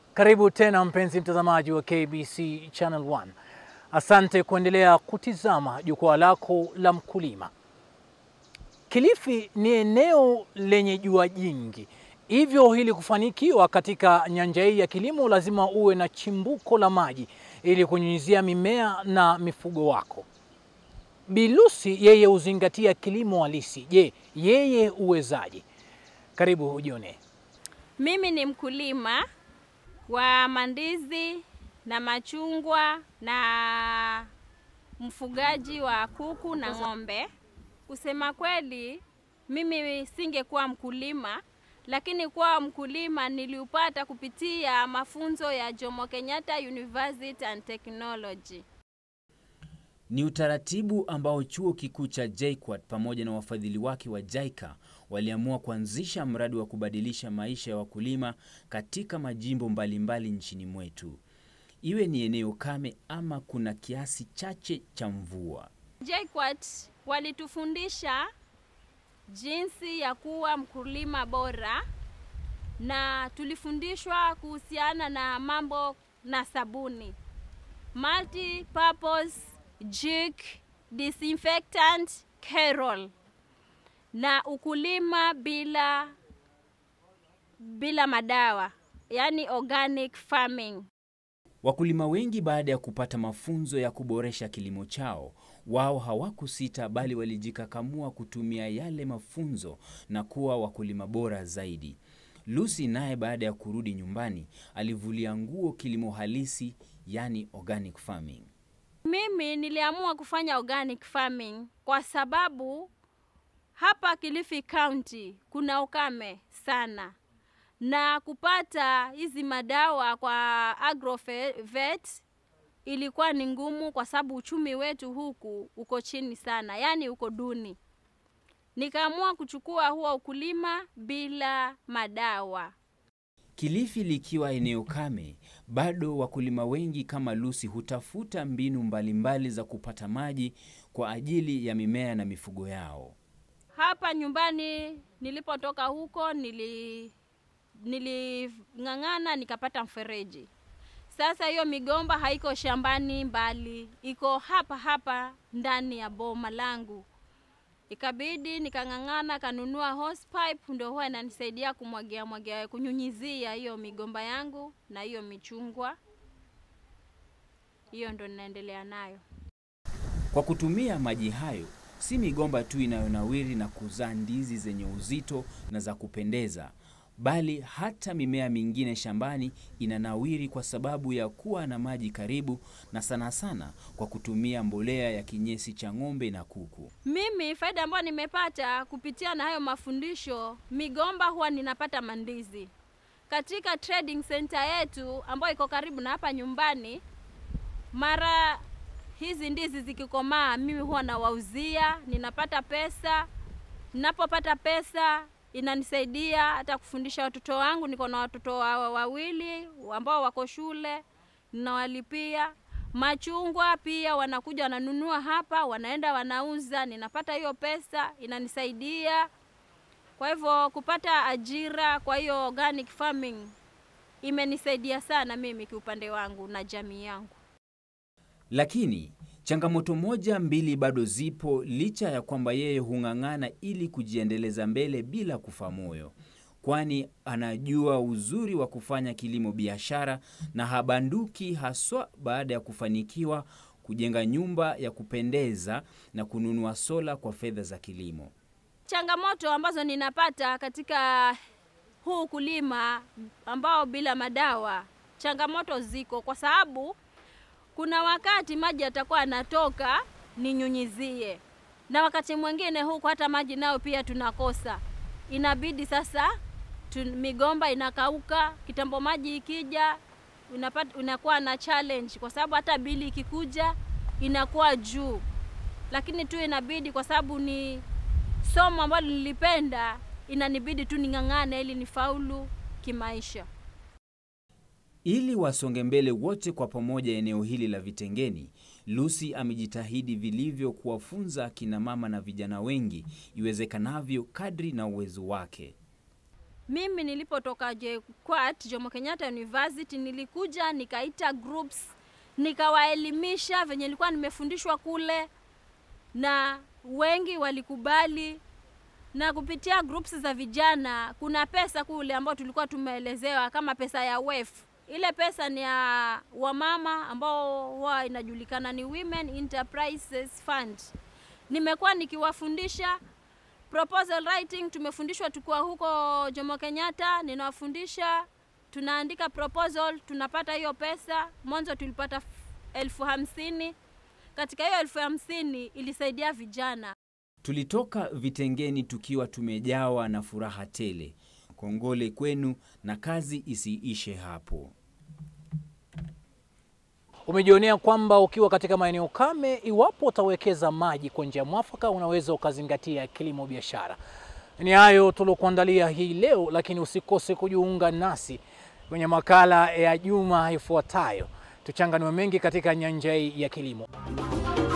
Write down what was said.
Karibu tena mpenzi mtazamaji wa KBC Channel 1. Asante kuendelea kutizama jukwaa lako la mkulima. Kilifi ni eneo lenye jua jingi, hivyo ili kufanikiwa katika nyanja hii ya kilimo lazima uwe na chimbuko la maji ili kunyunyizia mimea na mifugo wako. Bilusi yeye huzingatia kilimo halisi. Je, yeye uwezaje? Karibu ujione. Mimi ni mkulima wa mandizi na machungwa na mfugaji wa kuku na ng'ombe. Kusema kweli, mimi singekuwa mkulima, lakini kuwa mkulima niliupata kupitia mafunzo ya Jomo Kenyatta University and Technology. Ni utaratibu ambao chuo kikuu cha JKUAT pamoja na wafadhili wake wa JICA waliamua kuanzisha mradi wa kubadilisha maisha ya wakulima katika majimbo mbalimbali nchini mwetu, iwe ni eneo kame ama kuna kiasi chache cha mvua. JKUAT walitufundisha jinsi ya kuwa mkulima bora na tulifundishwa kuhusiana na mambo na sabuni multi purpose jik disinfectant carol na ukulima bila bila madawa yani organic farming Wakulima wengi baada ya kupata mafunzo ya kuboresha kilimo chao, wao hawakusita bali walijikakamua kutumia yale mafunzo na kuwa wakulima bora zaidi. Lucy naye baada ya kurudi nyumbani alivulia nguo kilimo halisi, yani organic farming. Mimi niliamua kufanya organic farming kwa sababu hapa Kilifi County kuna ukame sana, na kupata hizi madawa kwa agrovet ilikuwa ni ngumu, kwa sababu uchumi wetu huku uko chini sana, yaani uko duni. Nikaamua kuchukua huo ukulima bila madawa. Kilifi likiwa eneo kame, bado wakulima wengi kama Lucy hutafuta mbinu mbalimbali za kupata maji kwa ajili ya mimea na mifugo yao. Hapa nyumbani nilipotoka huko nili niling'ang'ana nikapata mfereji. Sasa hiyo migomba haiko shambani mbali, iko hapa hapa ndani ya boma langu. Ikabidi nikang'ang'ana kanunua hose pipe, ndio huwa inanisaidia kumwagia mwagia, kunyunyizia hiyo migomba yangu na hiyo michungwa. Hiyo ndo ninaendelea nayo. Kwa kutumia maji hayo, si migomba tu inayonawiri na kuzaa ndizi zenye uzito na za kupendeza, bali hata mimea mingine shambani inanawiri kwa sababu ya kuwa na maji karibu, na sana sana kwa kutumia mbolea ya kinyesi cha ng'ombe na kuku. Mimi faida ambayo nimepata kupitia na hayo mafundisho, migomba huwa ninapata mandizi katika trading center yetu ambayo iko karibu na hapa nyumbani. Mara hizi ndizi zikikomaa, mimi huwa nawauzia, ninapata pesa. Ninapopata pesa inanisaidia hata kufundisha watoto wangu. Niko na watoto wa- wawili ambao wako shule, ninawalipia. Machungwa pia wanakuja wananunua hapa, wanaenda wanauza, ninapata hiyo pesa, inanisaidia. Kwa hivyo kupata ajira kwa hiyo organic farming imenisaidia sana mimi kiupande wangu na jamii yangu. Lakini changamoto moja mbili bado zipo, licha ya kwamba yeye hung'ang'ana ili kujiendeleza mbele bila kufa moyo, kwani anajua uzuri wa kufanya kilimo biashara na habanduki, haswa baada ya kufanikiwa kujenga nyumba ya kupendeza na kununua sola kwa fedha za kilimo. Changamoto ambazo ninapata katika huu kulima ambao bila madawa, changamoto ziko kwa sababu kuna wakati maji yatakuwa yanatoka ninyunyizie, na wakati mwingine huku hata maji nayo pia tunakosa, inabidi sasa tu, migomba inakauka. Kitambo maji ikija unapata, unakuwa na challenge kwa sababu hata bili ikikuja inakuwa juu, lakini tu inabidi kwa sababu ni somo ambalo nilipenda, inanibidi tu ning'ang'ane ili nifaulu kimaisha. Ili wasonge mbele wote kwa pamoja eneo hili la Vitengeni, Lucy amejitahidi vilivyo kuwafunza akina mama na vijana wengi iwezekanavyo kadri na uwezo wake. mimi nilipotoka JKUAT Jomo Kenyatta University nilikuja nikaita groups nikawaelimisha venye nilikuwa nimefundishwa kule, na wengi walikubali. Na kupitia groups za vijana, kuna pesa kule ambayo tulikuwa tumeelezewa kama pesa ya WEF. Ile pesa ni ya wamama ambao huwa inajulikana ni Women Enterprises Fund. Nimekuwa nikiwafundisha proposal writing tumefundishwa tukiwa huko Jomo Kenyatta, ninawafundisha tunaandika proposal, tunapata hiyo pesa. Mwanzo tulipata f- elfu hamsini. Katika hiyo elfu hamsini ilisaidia vijana. Tulitoka vitengeni tukiwa tumejawa na furaha tele. Kongole kwenu na kazi isiishe hapo. Umejionea kwamba ukiwa katika maeneo kame, iwapo utawekeza maji kwa njia mwafaka, unaweza ukazingatia kilimo biashara. Ni hayo tuliokuandalia hii leo, lakini usikose kujiunga nasi kwenye makala ya juma ifuatayo. Tuchanganue mengi katika nyanja hii ya kilimo.